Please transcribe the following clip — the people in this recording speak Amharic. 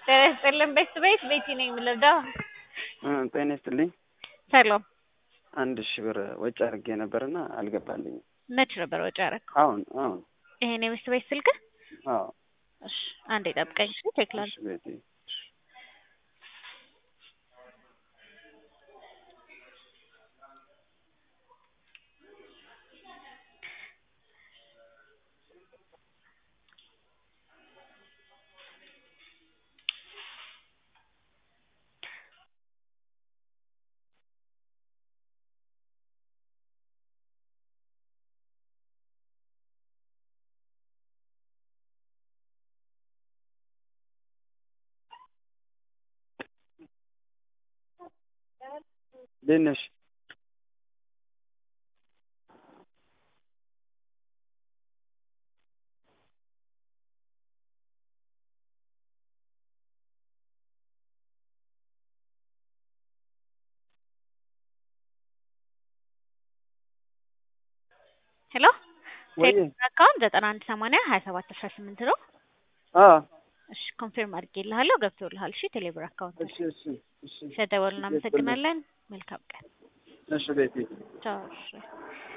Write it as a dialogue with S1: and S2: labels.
S1: ጤና ይስጥልን ቤት ቤት ቤቲ ነኝ የምልርዳው
S2: ጤና ይስጥልኝ።
S1: ሰላም
S2: አንድ ሺህ ብር ወጪ አድርጌ ነበርና አልገባልኝም።
S1: መች ነበር ወጪ ያደረግከው?
S2: አሁን አሁን
S1: ይሄን የቤት ቤት ስልክ?
S2: አዎ
S1: እሺ አንዴ ጠብቀኝ። እሺ ቼክ
S2: እሺ
S1: ላድርግ።
S2: ቤቴ እንዴት ነሽ?
S1: ሄሎ
S2: ወይ
S1: አካውንት ዘጠና አንድ ሰማንያ ሀያ ሰባት አስራ ስምንት ነው።
S2: አዎ
S1: እሺ ኮንፊርም አድርጌልሃለሁ ገብቶልሃል። እሺ ቴሌብር አካውንት
S2: እሺ እሺ እሺ
S1: ስለደወሉ እናመሰግናለን። መልካም ቀን።
S2: እሺ ቤቴ
S1: ቻው። እሺ